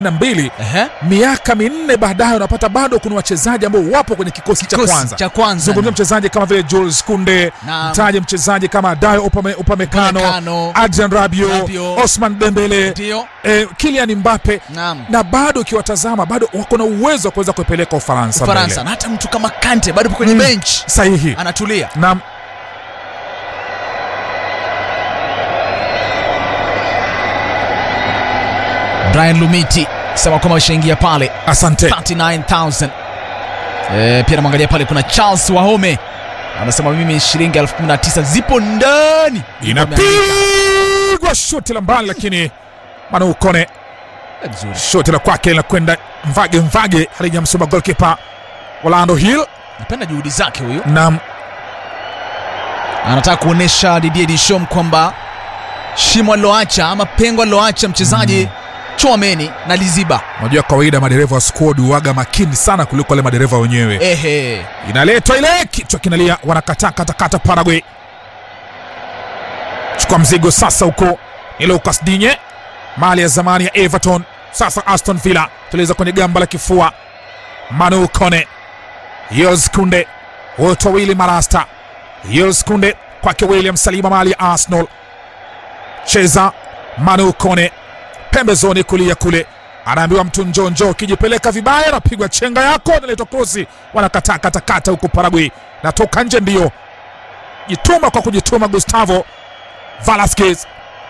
na mbili Ehe. miaka minne baadaye unapata bado kuna wachezaji ambao wapo kwenye kikosi cha Kikosi kwanza cha kwanza. zungumzia mchezaji kama vile Jules Kunde Naam. mtaje mchezaji kama Dayo Upame, Upamecano Upamecano, Adrian Rabiot, Rabiot, Osman Dembele Ndio. eh, Kylian Mbappe Naam. na bado ukiwatazama bado wako na uwezo wa kuweza kuipeleka Ufaransa Ufaransa mbele. na hata mtu kama Kante bado yupo kwenye Mm. bench sahihi anatulia. na Brian Lumiti sema kwamba washaingia pale asante 39000 eh, pia namwangalia pale kuna Charles Wahome anasema mimi shilingi elfu kumi na tisa zipo ndani inapigwa shuti la mbali lakini Manu Kone Eh, vizuri shuti la kwake linakwenda mvage mvage halijamsoma golkipa Orlando Hill napenda juhudi zake huyu na anataka kuonesha Didier Deschamps kwamba shimo aliloacha ama pengo aliloacha mchezaji Chouameni na liziba unajua kawaida madereva wa squad huaga makini sana kuliko wale madereva wenyewe ehe inaletwa ile kichwa kinalia wanakataa katakata Paraguay chukua mzigo sasa huko ni Lucas Digne mali ya zamani ya Everton sasa Aston Villa tuliweza kwenye gamba la kifua Manu Kone Yos Kunde wote wawili marasta Yos Kunde kwake William Saliba mali ya Arsenal cheza Manu Kone pembezoni kulia kule anaambiwa mtu njoo njoo ukijipeleka vibaya anapigwa chenga yako naletwa krosi wanakataa katakata huko Paraguay natoka nje ndio jituma kwa kujituma Gustavo Velasquez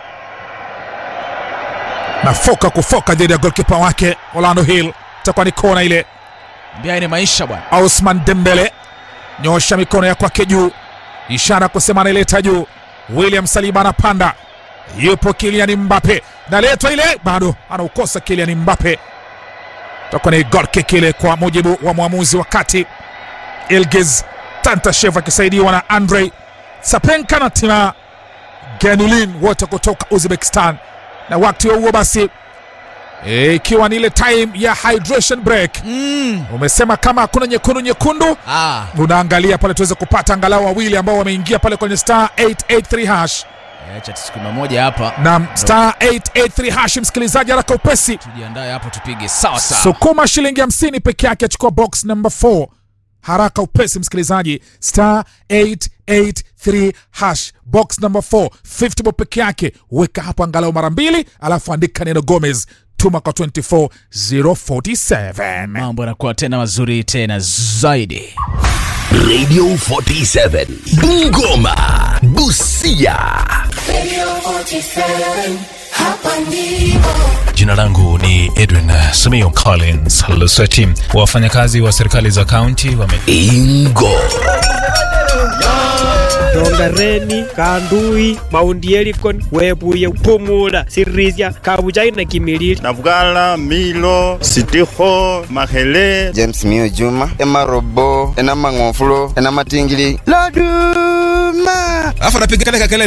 na foka kufoka dhidi ya golkipa wake Orlando Hill itakuwa ni kona ile mbia ni maisha bwana Osman Dembele nyosha mikono ya kwake juu, ishara kusema anaileta juu. William Saliba anapanda, yupo Kylian Mbappe, naletwa ile, bado anaukosa Kylian Mbappe. Takuwa ni goal kick ile kwa mujibu wa mwamuzi, wakati Ilgiz Tantashev akisaidiwa na Andrei Sapenka na Tima Ganulin wote kutoka Uzbekistan, na wakati huo huo basi eh, ikiwa ni ile time ya hydration break mm. umesema kama hakuna nyekundu nyekundu ah. unaangalia pale tuweze kupata angalau wawili ambao wameingia pale kwenye star 883 hash acha tusikuma moja hapa na star 883 hash msikilizaji haraka upesi tujiandae hapo tupige sawa sawa sukuma shilingi 50 peke yake achukua box number 4 haraka upesi msikilizaji star 883 hash box number 4 50 bob peke yake weka hapo angalau mara mbili alafu andika neno gomez tuma kwa 24047 mambo yanakuwa tena mazuri tena zaidi Radio 47 Bungoma Busia Radio 47, hapa ndipo. Jina langu ni Edwin Simiyu Collins Lusweti. Wafanyakazi wa serikali za kaunti wame Ingo rongareni kandui maundi elikon webuye pumula sirisia kabujai na kimilili Navugala, Milo, Sitiho, Mahele, james mio juma emarobo enamang'ofulo enamatingili loduma alafu anapiga kale kakele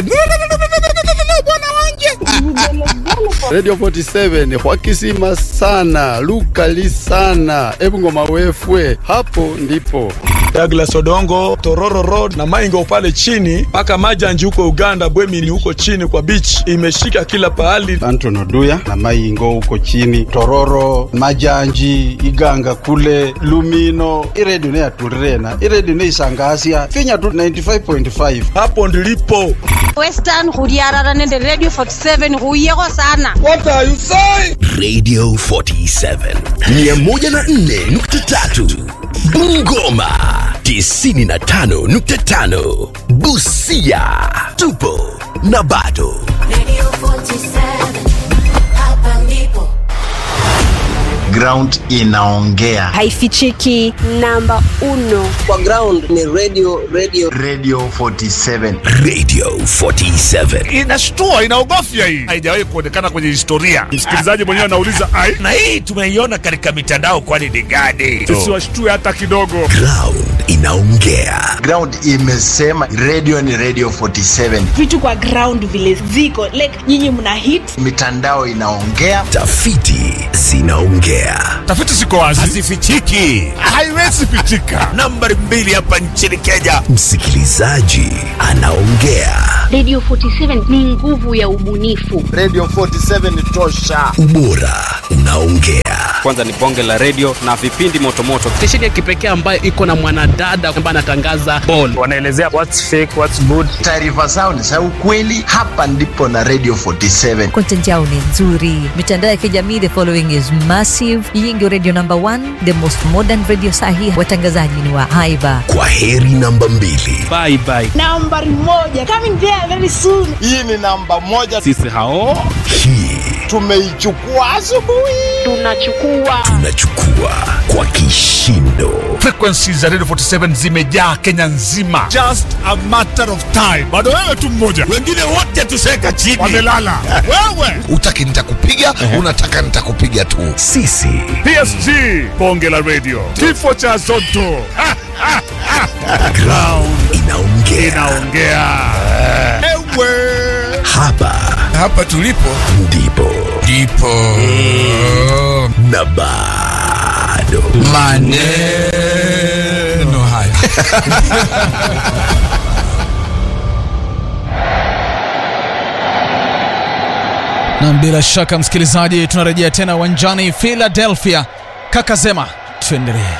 radio 47 hwakisima sana lukali sana ebungoma wefwe hapo ndipo Douglas Odongo, Tororo Road na Maingo pale chini mpaka Majanji huko Uganda, Bwemini huko chini kwa beach, imeshika kila pahali. anton oduya na maingo huko chini tororo majanji iganga kule lumino iredio neyatulirena iredio neisangasya finya tu 95.5 Hapo ndilipo. western go diarara nende radio 47 go yego sana Radio 47 104.3 Bungoma 95.5 Busia tupo na bado Radio 47, hapa ndipo. ground inaongea haifichiki namba uno kwa ground ni radio radio radio 47 Radio 47 inashtua inaogofya hii haijawahi kuonekana kwenye historia msikilizaji mwenyewe anauliza ai na hii tumeiona katika mitandao kwani ni gani tusiwashtue hata kidogo Ground inaongea ground imesema radio ni radio 47 vitu kwa ground vile ziko like nyinyi mna hit mitandao inaongea tafiti zinaongea inaongea. Tafiti ziko wazi, hazifichiki. haiwezi pitika. Nambari mbili hapa nchini Kenya. Msikilizaji anaongea. Radio 47 ni nguvu ya ubunifu. Radio 47 ni tosha. Ubora unaongea. Kwanza ni bonge la radio na vipindi motomoto. Stesheni ya kipekee ambayo iko na mwanadada ambaye anatangaza ball. Wanaelezea what's fake, what's good. Taarifa zao ni za ukweli. Hapa ndipo na Radio 47. Content yao ni nzuri. Mitandao ya kijamii, the following is massive. Hii ndio radio number one, the most modern radio sahi. Watangazaji ni wa haiba. Kwa heri namba mbili. Bye bye. Nambari moja coming there very soon. Hii ni namba moja. Sisi hao Hii Tumeichukua asubuhi. Tunachukua tunachukua kwa kishindo. Frequency za Radio 47 zimejaa Kenya nzima, just a matter of time. Bado wewe tu mmoja, Wengine wote tuseka chini. wamelala. wewe Utaki nitakupiga, unataka nitakupiga tu. Sisi PSG, bonge la radio, kifo cha Zotto Ha, ha, ha. ground inaongea. inaongea. Ewe Hapa Hapa tulipo ndipo ndipo na bado maneno haya. na bila shaka msikilizaji tunarejea tena uwanjani philadelphia kaka zema tuendelee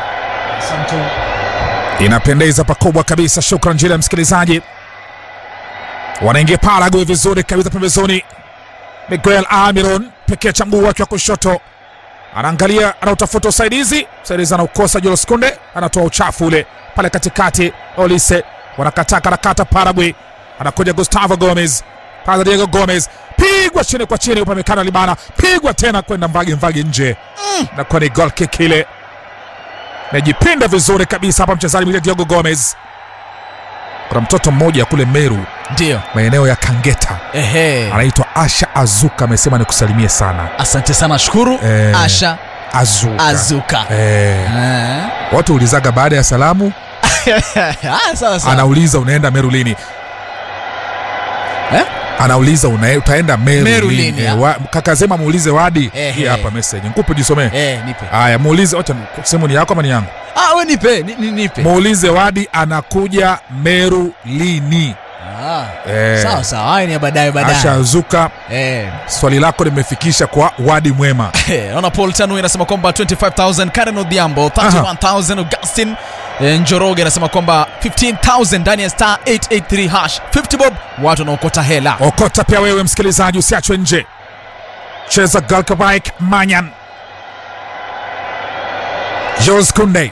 inapendeza pakubwa kabisa shukran jile msikilizaji wanaingia parague vizuri kabisa pembezoni miguel amiron pekee cha mguu wake wa kushoto anaangalia anautafuta usaidizi msaidizi anaukosa julos kunde anatoa uchafu ule pale katikati olise wanakataa karakata parague anakuja gustavo gomez pale diego gomez pigwa chini kwa chini upamekana libana pigwa tena kwenda mbagi mbagi nje mm. nakuwa ni gol kick ile najipinda vizuri kabisa hapa mchezaji mwingine Diogo Gomez. Kuna mtoto mmoja kule Meru, ndio maeneo ya Kangeta, ehe anaitwa Asha Azuka, amesema nikusalimie sana. asante sana shukuru Eh, asha Azuka, azuka Eh, Eh. watu ulizaga baada ya salamu, Ah, sawa sawa anauliza unaenda Meru lini? Eh? Anauliza una, utaenda Meru, Meru lini? lini, Eh, ah? wa, kaka Zema muulize Wadi. Ehe. Hii hapa message, nikupe jisomee. eh, nipe Haya, muulize, acha simu ni yako ama ni yangu? ah, we nipe ni, ni, nipe Muulize Wadi anakuja Meru lini? ah. Eh. sawa sawa haya ni ya baadaye baadaye Asha Azuka, eh. swali lako limefikisha kwa Wadi Mwema. Eh, naona paul tanu inasema kwamba 25000 karen odhiambo 31000 augustin eh, njoroge anasema kwamba 15000 ndani ya star 883 hash 50 bob watu wanaokota hela Okota pia wewe msikilizaji, usiachwe nje. Cheza Galkabike Manyan, Jules Kunde,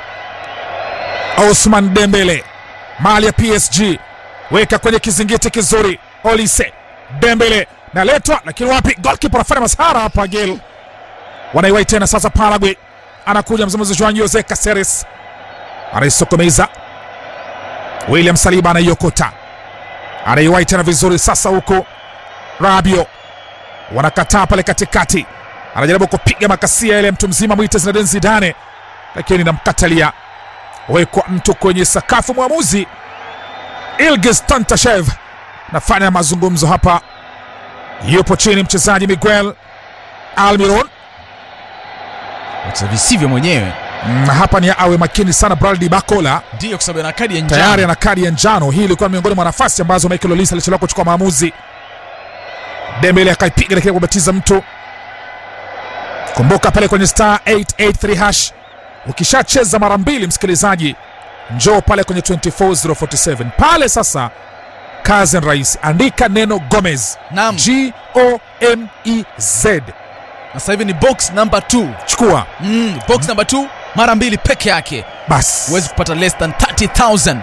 Osman Dembele, mali ya PSG, weka kwenye kizingiti kizuri. Olise Dembele naletwa, lakini wapi? Golkipa anafanya masahara hapa. Gel wanaiwai tena sasa. Paraguay anakuja mzungumzi Juan Jose Caceres anaisokomeza. William Saliba anaiokota anaiwai tena vizuri sasa, huko Rabio wanakataa pale katikati, anajaribu kupiga makasia ile mtu mzima mwite Zinedine Zidane, lakini namkatalia. Wekwa mtu kwenye sakafu, mwamuzi Ilgis Tantashev nafanya mazungumzo hapa, yupo chini mchezaji Miguel Almiron Wacha visivyo mwenyewe Mm, hapa ni awe makini sana Braldi Bakola ndiyo kwa sababu ana kadi ya njano tayari ana kadi ya njano. Hii ilikuwa miongoni mwa nafasi ambazo Michael Olise alichelewa kuchukua maamuzi. Dembele akaipiga lakini kubatiza mtu. Kumbuka pale kwenye star 883 hash, ukishacheza mara mbili, msikilizaji, njoo pale kwenye 24047 pale sasa. Kazi ni rahisi, andika neno Gomez, Naam. G O M E Z, na sasa hivi ni box number 2 chukua mm, box number 2 mara mbili peke yake basi. huwezi kupata less than 30000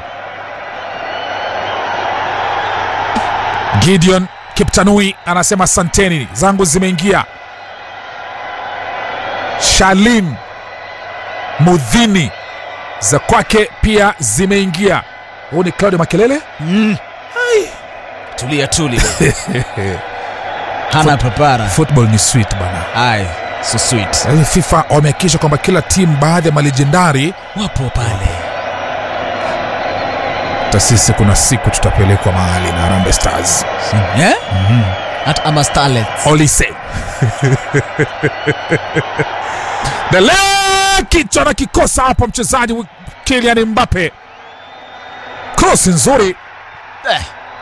Gideon Kiptanui anasema santeni zangu zimeingia. Shalim Mudhini za kwake pia zimeingia. Huu ni Claudio Makelele. mm. tulia tuli hana papara Football ni sweet bana. ai so sweet Yaani FIFA wamehakikisha kwamba kila timu, baadhi ya malejendari, wapo pale hata sisi kuna siku tutapelekwa mahali na Harambee Stars. eh? hata ama starlets Olise Dele kichwa na kikosa hapo mchezaji wa Kylian Mbappe. Cross nzuri. Eh.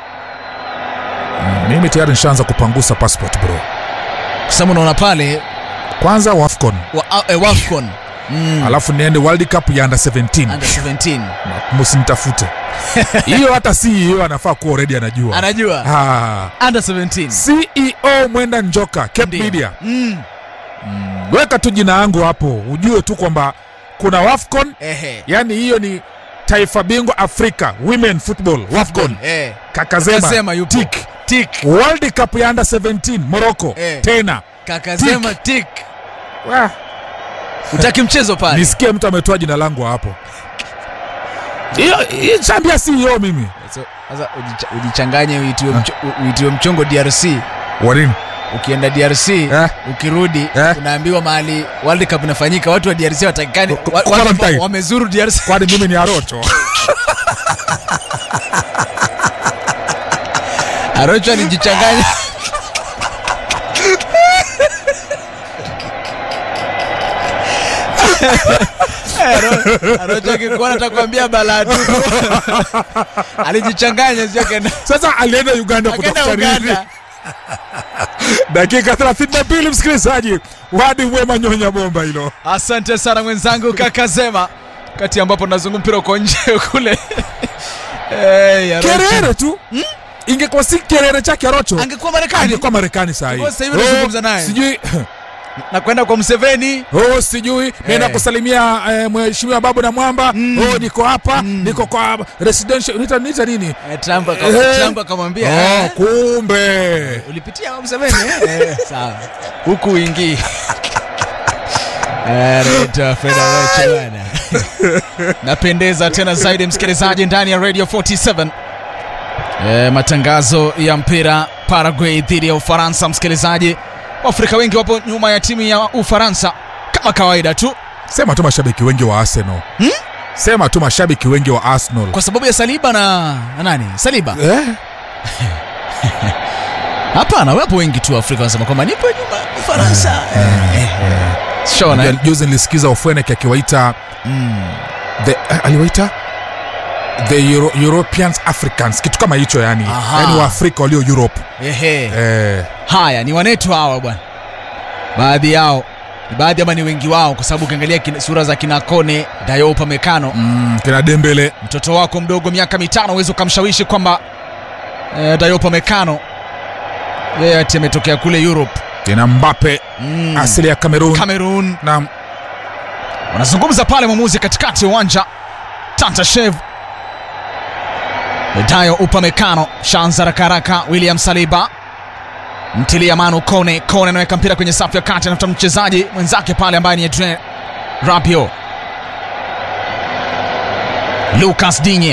Mm, Mimi tayari nishaanza kupangusa passport bro. Kwa sababu unaona pale Kwanza WAFCON, wa, eh, Wafcon mm. alafu niende World Cup ya under 17. under 17 Msinitafute. Hiyo hata CEO anafaa kuwa already anajua. anajua Ah. under 17 CEO Mwenda Njoka, Cape Ndio. Media. mm. Weka tu jina yangu hapo, ujue tu kwamba kuna WAFCON, Ehe. yani hiyo ni taifa bingwa Afrika Women Football WAFCON. Eh. Kakazema, Kakazema yupo. tik. Tik. World Cup ya under 17 Morocco Eh. tena. Kakasema tik. Wah, Utaki mchezo pale. nisikie mtu ametoa jina langu hapo. Hiyo hiyo chambia CEO mimi. So, Sasa ujicha- ujichanganye uitiwe mcho, u- uitiwe mchongo DRC. Wa nini? Ukienda DRC Eh. ukirudi Eh. unaambiwa mahali World Cup inafanyika watu wa DRC watakikani Ku- wa- ku- watu quarantine. ambao wamezuru DRC Kwani mimi ni Arocho? Arocho alijichanganya Aro- Arocho akikuona atakwambia balaa tu. Alijichanganya sio kaenda Sasa alienda Uganda akaenda kutafuta nini? Uganda. Dakika 32 msikilizaji, wadi mwema nyonya bomba hilo. Asante sana mwenzangu kaka Zema, kati ambapo nazungu mpira uko nje kule. Hey, Arocho. Kerere tu ingekuwa si kerere chake Arocho Angekuwa Marekani. angekuwa Marekani saa hii. Kwa sasa hivi nazungumza naye. Sijui na kwenda kwa Mseveni oh, sijui naenda kusalimia eh, mheshimiwa Babu na Mwamba oh, niko hapa niko kwa residential nita, nita nini Eh, Trump aka- Eh. Trump akamwambia oh, eh, kumbe ulipitia kwa Mseveni eh? Eh, sawa huku uingii Eh, Rita Federace bwana. napendeza tena zaidi msikilizaji ndani ya radio 47 e, matangazo ya mpira Paraguay dhidi ya Ufaransa msikilizaji Waafrika wengi wapo nyuma ya timu ya Ufaransa kama kawaida tu sema tu mashabiki wengi wa Arsenal hmm? sema tu mashabiki wengi wa Arsenal kwa sababu ya Saliba na, na nani Saliba eh? hapana wapo wengi tu Afrika wanasema kwamba nipo nyuma ya Ufaransa eh, eh. Shona, Unajua, juzi nilisikiza Ofwenek akiwaita the eh, aliwaita the Euro, Europeans Africans kitu kama hicho yani, Aha. yani Waafrika walio Europe Ehe. eh, haya ni wanetu hawa bwana baadhi yao ni baadhi ama ni wengi wao kwa sababu ukiangalia kina- sura za kina Kone Dayo Upamecano mm, kina Dembele mtoto wako mdogo miaka mitano uweze ukamshawishi kwamba eh, Dayo Upamecano yeye ati ametokea kule Europe kina Mbappe mm. asili ya Cameroon Cameroon na wanazungumza pale mwamuzi katikati ya uwanja Tantashev Dayo Upamecano shanza rakaraka William Saliba mtilia manu Kone Kone anaweka mpira kwenye safu ya kati anafuta mchezaji mwenzake pale ambaye ni Adrien Rabiot Lucas Digne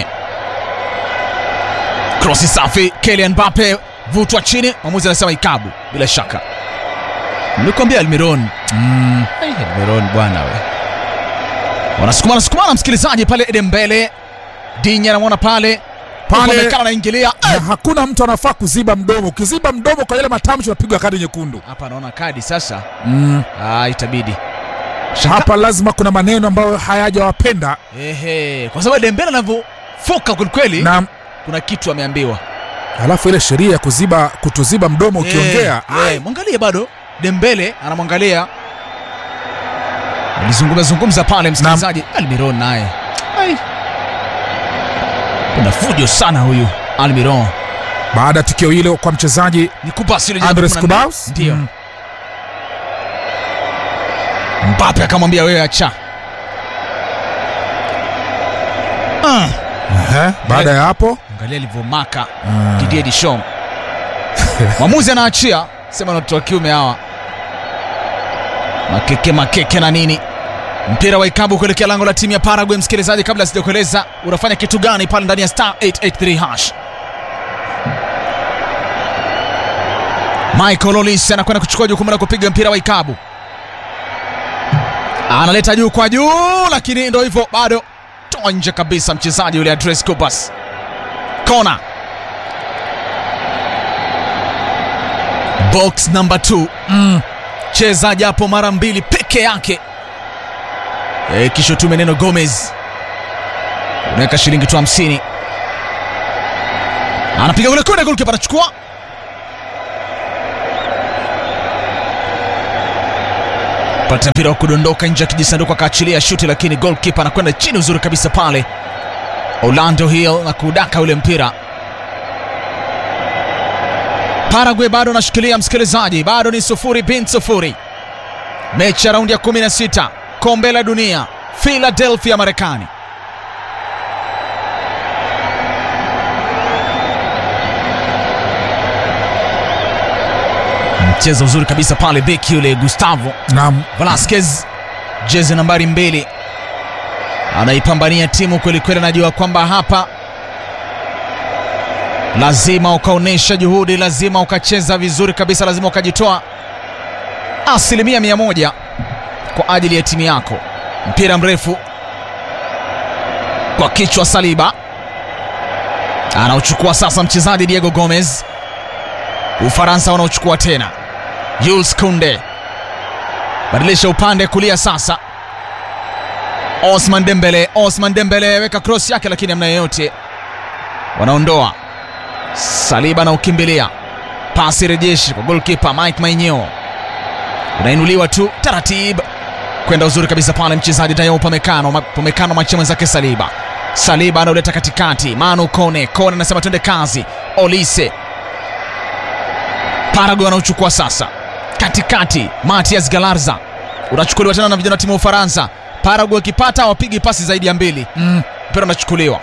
krosi safi Kylian Mbappe vutwa chini mwamuzi anasema ikabu bila shaka nilikwambia Almiron mm, Ai, Almiron bwana we wanasukumana sukumana msikilizaji pale Dembele Digne anamwona pale Pale- Upamecano anaingilia na hakuna mtu anafaa kuziba mdomo. Ukiziba mdomo kwa yale matamshi unapigwa kadi nyekundu. hapa anaona kadi sasa Mm. ah, itabidi Hapa lazima kuna maneno ambayo hayajawapenda Ehe, kwa sababu Dembele anavyofoka kwelikweli na kuna kitu ameambiwa alafu ile sheria ya kuziba kutoziba mdomo ukiongea Eh, eh, mwangalie bado Dembele anamwangalia alizungumza zungumza pale msikilizaji Almiron naye Ai. kuna fujo sana huyu Almiron baada ya tukio hilo kwa mchezaji ni kupasi ile jina Andres 14. Kubaus ndio Mm. Mbappe akamwambia wewe acha ah. Ehe, baada ya hapo angalia alivyomaka Mm. Didier Deschamps mwamuzi anaachia sema na watoto wa kiume hawa makeke makeke na nini mpira wa ikabu kuelekea lango la timu ya Paraguay msikilizaji kabla sijakueleza unafanya kitu gani pale ndani ya star 883 hash Michael Olise anakwenda kuchukua jukumu la kupiga mpira wa ikabu analeta juu kwa juu lakini ndo hivyo bado toa nje kabisa mchezaji yule Andres Kubas kona box number 2 mm. cheza japo mara mbili peke yake e, kisha tume neno Gomez unaweka shilingi tu hamsini anapiga ule kona golkipa anachukua pata mpira wa kudondoka nje ya kijisanduku akaachilia shuti lakini golkipa anakwenda chini uzuri kabisa pale Orlando Hill na kudaka ule mpira Paraguay bado anashikilia msikilizaji, bado ni sufuri bin sufuri. Mechi ya raundi ya 16 kombe la dunia Philadelphia, Marekani. Mchezo mzuri kabisa pale, beki yule Gustavo Naam. Velasquez, jezi nambari mbili, anaipambania timu kwelikweli. Anajua kwamba hapa lazima ukaonyesha juhudi, lazima ukacheza vizuri kabisa, lazima ukajitoa asilimia mia moja kwa ajili ya timu yako. Mpira mrefu kwa kichwa, Saliba anaochukua sasa mchezaji Diego Gomez. Ufaransa wanaochukua tena, Jules Kunde badilisha upande kulia sasa, Osman Dembele. Osman Dembele weka cross yake, lakini hamna yeyote, wanaondoa Saliba na ukimbilia pasi rejeshi kwa golkipa Mike Maignan, unainuliwa tu taratibu kwenda uzuri kabisa pale, mchezaji Dayo Upamecano Upamecano machia mwenzake Saliba. Saliba anauleta katikati, Manu Kone Kone anasema twende kazi, Olise Paraguay anauchukua sasa katikati, Matias Galarza unachukuliwa tena na vijana wa timu ya Ufaransa. Paraguay wakipata hawapigi pasi zaidi ya mbili, Mm. mpira unachukuliwa,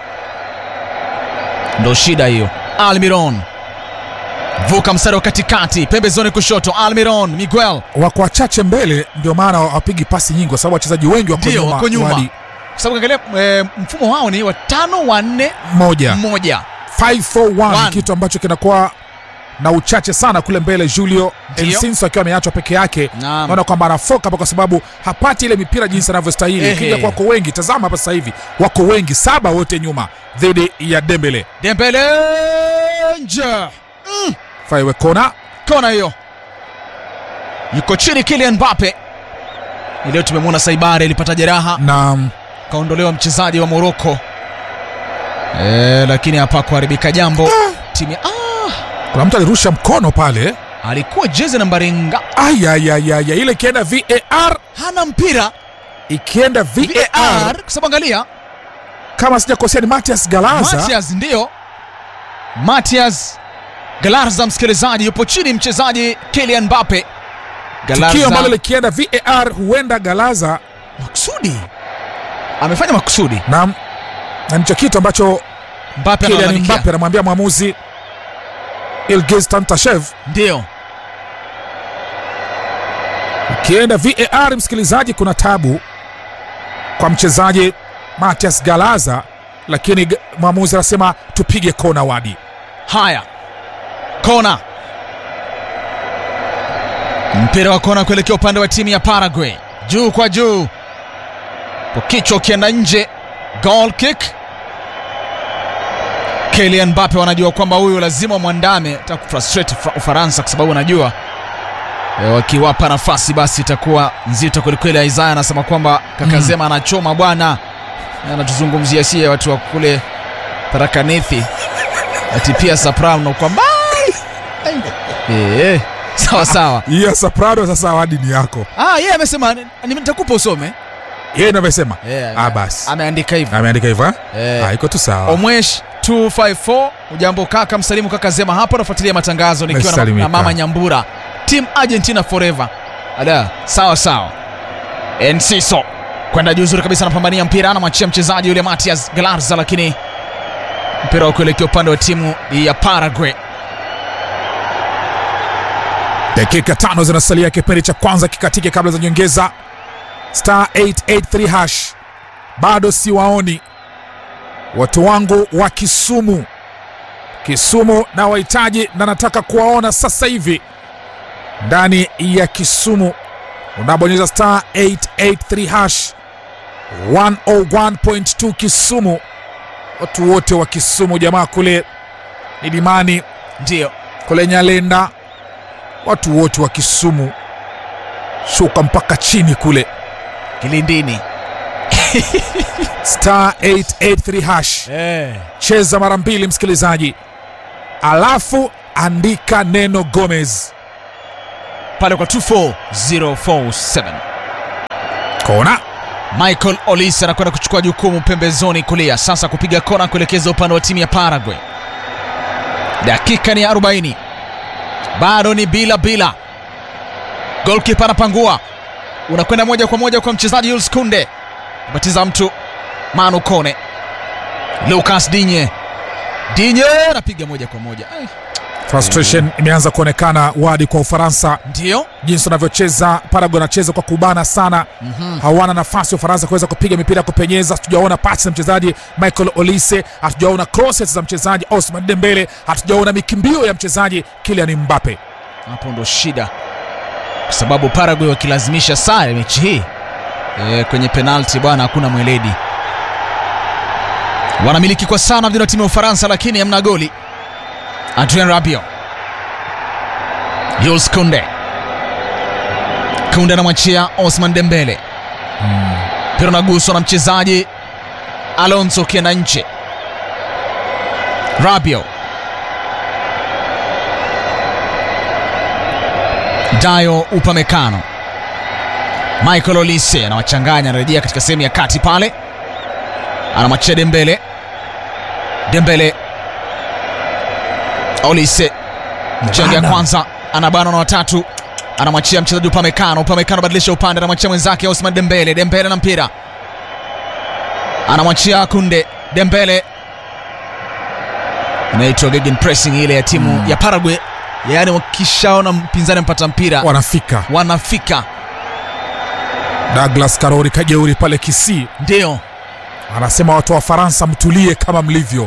ndo shida hiyo. Almiron vuka mstari wa katikati, pembezoni kushoto, Almiron Miguel wako wachache mbele, ndio maana hawapigi pasi nyingi, kwa sababu wachezaji wengi wako ndio nyuma. wako nyuma, Wadi kwa sababu angalia e, mfumo wao ni wa tano wa nne moja moja 541 One. kitu ambacho kinakuwa na uchache sana kule mbele. Julio Ndio. Ensinso akiwa ameachwa peke yake, Naam. naona kwamba anafoka hapa kwa sababu hapati ile mipira jinsi anavyostahili. Ehe. Ukija kwako wengi, tazama hapa sasa hivi wako wengi, saba wote nyuma dhidi ya Dembele. Dembele nje Faiwe kona kona hiyo, yuko chini Kylian Mbappe. Leo tumemwona Saibare alipata jeraha na kaondolewa mchezaji wa Morocco e, lakini hapa kuharibika jambo timu ya- ah, kuna mtu alirusha mkono pale, alikuwa jezi nambari nga ayayayaya, ile ikienda VAR, hana mpira ikienda VAR, VAR kwa sababu angalia kama sijakosea ni Matias Galaza Matias ndio Matias Galarza, msikilizaji, yupo chini mchezaji Kylian Mbappe. tukio ambalo likienda VAR huenda Galaza makusudi amefanya makusudi na na ndicho kitu ambacho Mbappe Kylian analalamikia. Mbappe anamwambia mwamuzi Ilgiz Tantashev, ndio ukienda VAR, msikilizaji, kuna tabu kwa mchezaji Matias Galaza, lakini g- mwamuzi anasema tupige kona wadi. Haya, kona, mpira wa kona kuelekea upande wa timu ya Paraguay, juu kwa juu, kwa kichwa ukienda nje, goal kick. Kylian Mbappe wanajua kwamba huyu lazima mwandame, ta kufrustrate Fra- Ufaransa kwa sababu wanajua e, wakiwapa nafasi basi itakuwa nzito kwelikweli. Isaya anasema kwamba kaka Mm. Zema anachoma bwana, anatuzungumzia sie watu wa kule Tarakanthi ati pia Soprano kwa mbali. Eh, sawa sawa. Hiyo Soprano sasa wadi ni yako. Ah, yeye amesema ni- nitakupa usome. Yeye ndo amesema. Yeah, Ah, basi. Ameandika hivyo. Ameandika hivyo. eh? Eh. Ah, iko tu sawa. Omwesh 254 ujambo kaka, msalimu kaka Zema hapo, nafuatilia matangazo nikiwa na, Umesalimika. na mama Nyambura, team Argentina forever. Ada, sawa sawa. Enciso kwenda juu nzuri kabisa, anapambania mpira, anamwachia mchezaji yule Matias Galarza, lakini mpira wa kuelekea upande wa timu ya Paraguay. Dakika tano zinasalia kipindi cha kwanza kikatike kabla za nyongeza. Star 883 hash, bado siwaoni watu wangu wa Kisumu. Kisumu na wahitaji na nataka kuwaona sasa hivi ndani ya Kisumu. Unabonyeza star 883 hash 101.2 Kisumu. Watu wote wa Kisumu, jamaa kule Milimani, ndio kule Nyalenda, watu wote wa Kisumu shuka mpaka chini kule kilindini star 883 hash eh. cheza mara mbili msikilizaji alafu andika neno gomez pale kwa 24047 kona michael olis anakwenda kuchukua jukumu pembezoni kulia sasa kupiga kona kuelekeza upande wa timu ya paraguay dakika ni 40 bado ni bila bila golkipa anapangua unakwenda moja kwa moja kwa mchezaji Jules Kunde batiza mtu Manu Kone Lucas Dinye Dinye anapiga moja kwa moja Ai, frustration imeanza kuonekana wadi kwa ufaransa ndio jinsi wanavyocheza paraguay anacheza kwa kubana sana Mhm. hawana nafasi ufaransa kuweza kupiga mipira ya kupenyeza hatujaona pasi za mchezaji michael olise hatujaona crosses za mchezaji osman dembele hatujaona mikimbio ya mchezaji kilian mbape hapo ndo shida kwa sababu Paraguay wakilazimisha sare mechi hii e, kwenye penalti bwana hakuna mweledi wanamiliki kwa sana vijana wa timu ya Ufaransa lakini hamna goli Adrien Rabiot Jules Kunde Kunde anamwachia Osman Dembele mpira unaguswa na mchezaji Alonso ukienda nje Rabiot Dayo Upamecano Michael Olise anawachanganya, anarejea katika sehemu ya kati pale, anamwachia Dembele. Dembele Olise mchango ya Bana. kwanza anabana na watatu, anamwachia mchezaji Upamecano. Upamecano badilisha upande, anamwachia mwenzake Osman Dembele. Dembele na mpira anamwachia Kunde. Dembele inaitwa gegen pressing ile ya timu ya Paraguay, yaani wakishaona mpinzani mpata mpira wanafika wanafika douglas karori kajeuri pale kisii ndio anasema watu wa faransa mtulie kama mlivyo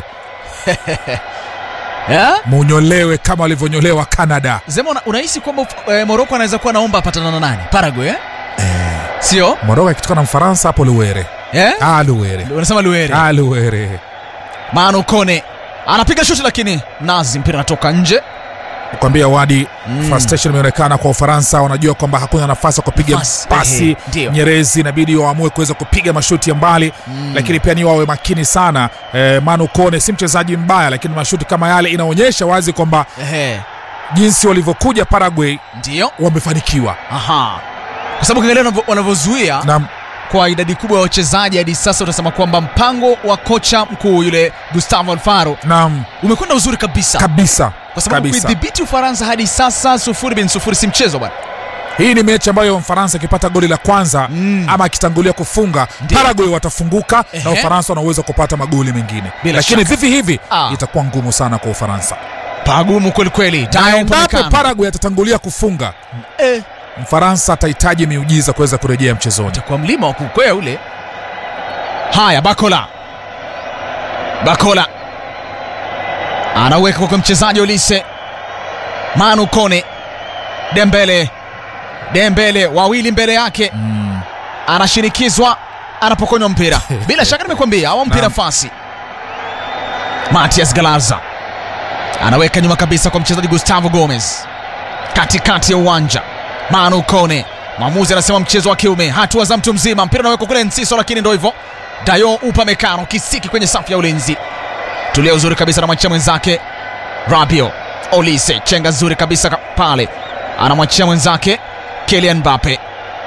yeah? munyolewe kama walivyonyolewa canada Zema, una- unahisi kwamba eh, Morocco anaweza kuwa naomba apatana na nani? Paraguay eh? Sio? moroko akitoka na mfaransa hapo luwere Eh? ah, luwere Unasema Luere. ah, luwere Manu Kone anapiga shuti lakini Nazi mpira unatoka nje. kwambia wadi Mm. frustration imeonekana kwa ufaransa wanajua kwamba hakuna nafasi ya kupiga Nafasi, pasi ehe, ndio. nyerezi inabidi waamue kuweza kupiga mashuti ya mbali Mm. lakini pia ni wawe makini sana eh, manu kone si mchezaji mbaya lakini mashuti kama yale inaonyesha wazi kwamba Ehe. jinsi walivyokuja paraguay Ndio. wamefanikiwa Aha. Kwa sababu ukiangalia wanavyo- wanavyozuia na kwa idadi kubwa ya wachezaji hadi sasa utasema kwamba mpango wa kocha mkuu yule Gustavo Alfaro naam umekwenda uzuri kabisa. kabisa Kwa sababu kabisa. kuidhibiti Ufaransa hadi sasa sufuri bin sufuri si mchezo bwana. hii ni mechi ambayo mfaransa akipata goli la kwanza Mm. ama akitangulia kufunga Ndio. paraguay watafunguka na Ehe. ufaransa wanaweza kupata magoli mengine Bila lakini shaka. vivi hivi Ah. itakuwa ngumu sana kwa ufaransa Pagumu kweli kweli. na Dayo endapo Upamecano. paraguay atatangulia kufunga Eh. mfaransa atahitaji miujiza kuweza kurejea mchezoni kwa mlima wa kukwea ule. Haya, Bakola, Bakola anaweka kwa mchezaji Olise, Manu Kone, Dembele, Dembele wawili mbele yake mm. anashinikizwa, anapokonywa mpira. Bila shaka nimekwambia awampi Naam. nafasi. Matias Galarza anaweka nyuma kabisa kwa mchezaji Gustavo Gomez katikati ya uwanja. Manu Kone, mwamuzi anasema mchezo wa kiume, hatua za mtu mzima. Mpira unawekwa kule Nsiso, lakini ndo hivyo. Dayo Upamecano kisiki kwenye safu ya ulinzi, tulia uzuri kabisa, anamwachia mwenzake Rabio Olise, chenga zuri kabisa ka- pale, anamwachia mwenzake Kylian Mbappe.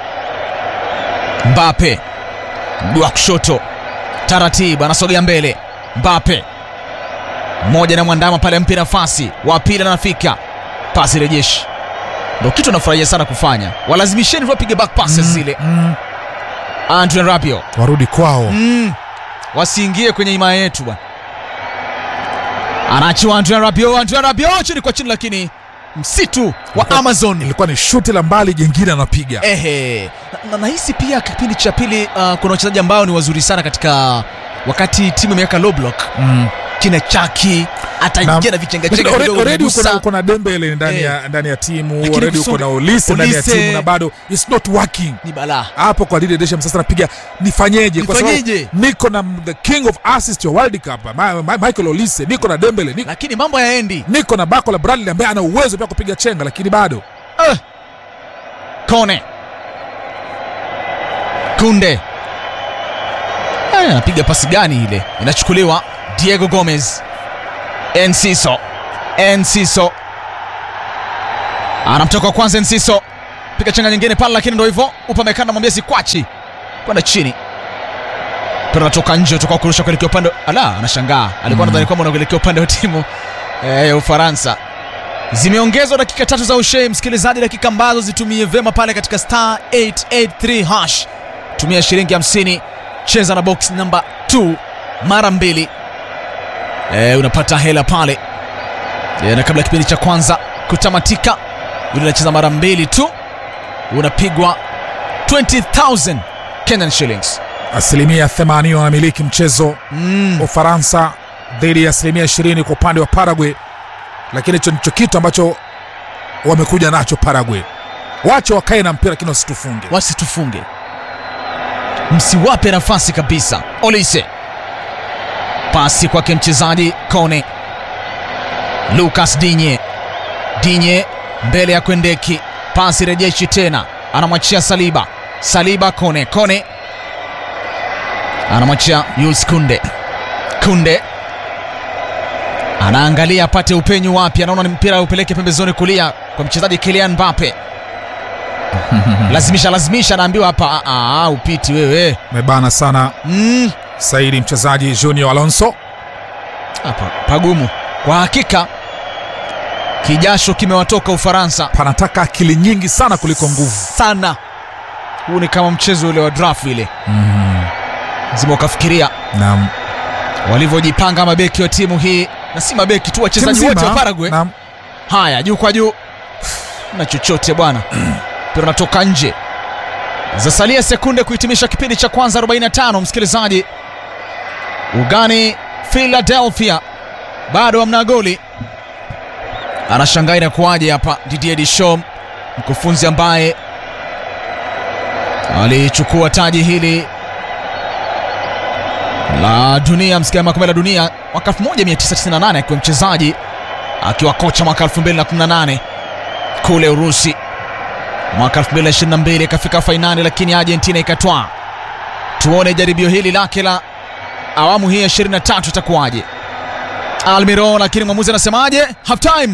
Mbappe mguu wa kushoto taratibu, anasogea mbele. Mbappe mmoja na mwandama pale, mpi nafasi, wa pili anafika, pasi rejeshi. Ndo kitu anafurahia sana kufanya, walazimisheni tu wapige back passes zile. mm. Andre Rabiot warudi kwao mm. wasiingie kwenye himaya yetu bwana. Anaachiwa Andre Rabiot, Andre Rabiot chini kwa chini, lakini msitu wa Amazon ilikuwa ni shuti la mbali jengine anapiga Ehe. Na- na nahisi pia kipindi cha pili uh, kuna wachezaji ambao ni wazuri sana katika wakati timu imeweka low block mm. kina Chaki ataingia na vichengachenga Already- kidogo already uko na- kugusa. uko na dembele ndani Eh. ya ndani ya timu Lakini already uko kusudi- na olise ndani ya Olise- timu na bado it's not working ni balaa hapo kwa Didier Deschamps sasa napiga nifanyeje kwa sababu Nifanyeje? niko na the king of assist wa World Cup Ma, Ma, Michael Olise niko na Dembele niko, lakini mambo hayaendi. niko na Bakola Bradley ambaye ana uwezo pia kupiga chenga lakini bado Eh. Kone Kunde Eh, anapiga pasi gani ile? Inachukuliwa Diego Gomez. Enciso. Enciso anamtoka wa kwanza Enciso, piga chenga nyingine pale, lakini ndo hivyo Upamecano mwambia sikwachi kwenda chini, mpira unatoka nje, utakuwa kurusha kuelekea upande. Ala, anashangaa alikuwa Mm. nadhani kwamba unaelekea upande wa timu eh, ya Ufaransa. Zimeongezwa dakika tatu za ushei, msikilizaji, dakika ambazo zitumie vema pale katika star 883 hash. Tumia shilingi 50, cheza na box namba 2 mara mbili, eh, unapata hela pale eh, na kabla ya kipindi cha kwanza kutamatika, yule anacheza mara mbili tu, unapigwa 20000 Kenyan shillings. asilimia 80 wanamiliki mchezo mm. Ufaransa dhidi ya asilimia 20 kwa upande wa Paraguay, lakini hicho ndicho kitu ambacho wamekuja nacho Paraguay. Wache wakae na mpira, lakini wasitufunge, wasitufunge, msiwape nafasi kabisa. Olise, pasi kwake mchezaji Kone, Lucas Dinye, Dinye mbele ya Kwendeki, pasi rejeshi tena, anamwachia Saliba, Saliba Kone, Kone anamwachia Jules Kunde, Kunde anaangalia apate upenyu wapi, anaona ni mpira upeleke pembezoni kulia kwa mchezaji Kylian Mbappe lazimisha lazimisha, anaambiwa hapa, "Ah, ah, upiti wewe mebana sana mm. Saidi mchezaji Junior Alonso hapa pagumu kwa hakika, kijasho kimewatoka Ufaransa, panataka akili nyingi sana kuliko nguvu sana. Huu ni kama mchezo ule wa draft ile mm. zima ukafikiria Naam. walivyojipanga mabeki wa timu hii, na si mabeki tu, wachezaji Timu wote wa nzima, Paraguay. naam. Haya, juu kwa juu na chochote bwana, mpira unatoka nje. Zasalia sekunde kuhitimisha kipindi cha kwanza 45, msikilizaji. Ugani Philadelphia bado hamna goli, anashangaa inakuwaje hapa. Didier Deschamps, mkufunzi ambaye alichukua taji hili la dunia msikia makombe la dunia mwaka 1998 akiwa mchezaji akiwa kocha mwaka 2018 kule Urusi. Mwaka 2022 ikafika fainali, lakini Argentina ikatwaa. Tuone jaribio hili lake la awamu hii ya 23 itakuwaje. Almiro, lakini mwamuzi anasemaje? Half time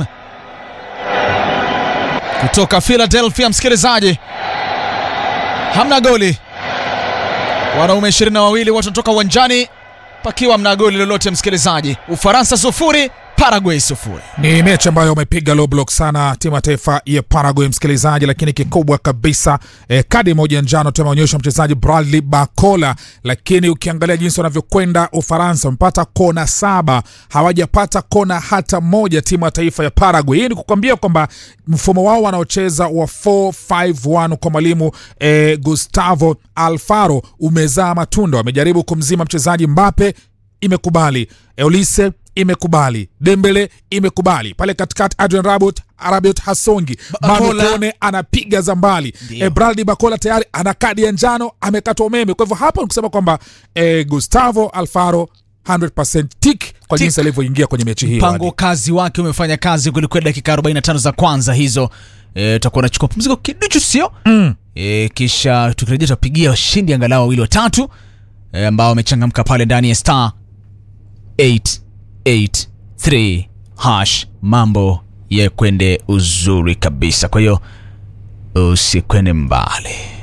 kutoka Philadelphia, msikilizaji, hamna goli. Wanaume ishirini na wawili watu wanatoka uwanjani pakiwa mna goli lolote, msikilizaji. Ufaransa sufuri, Paraguay sufuri. Ni mechi ambayo wamepiga low block sana timu ya taifa ya Paraguay, msikilizaji, lakini kikubwa kabisa eh, kadi moja njano tu ameonyeshwa mchezaji Bradley Bacola, lakini ukiangalia jinsi wanavyokwenda Ufaransa wamepata kona saba, hawajapata kona hata moja timu ya taifa ya Paraguay. Hii ni kukwambia kwamba mfumo wao wanaocheza wa 451 kwa mwalimu eh, Gustavo Alfaro umezaa matunda. Wamejaribu kumzima mchezaji Mbappe, imekubali Eulise imekubali Dembele imekubali pale katikati, Adrian Rabiot Rabiot Hasongi Manu Bakola. Kone anapiga za mbali Ndio. e, Bradley Bakola tayari ana kadi ya njano amekatwa umeme. Kwa hivyo hapa ni kusema kwamba e, Gustavo Alfaro 100% tick kwa Tick. jinsi alivyoingia kwenye mechi hii. Mpango kazi wake umefanya kazi kwelikweli. Dakika 45 za kwanza hizo e, tutakuwa nachukua pumziko kiduchu, sio mm. e, kisha tukirejea tutapigia washindi angalau wawili watatu e, ambao wamechangamka pale ndani ya star 883 hash, mambo ya kwende uzuri kabisa. Kwa hiyo usikwende mbali.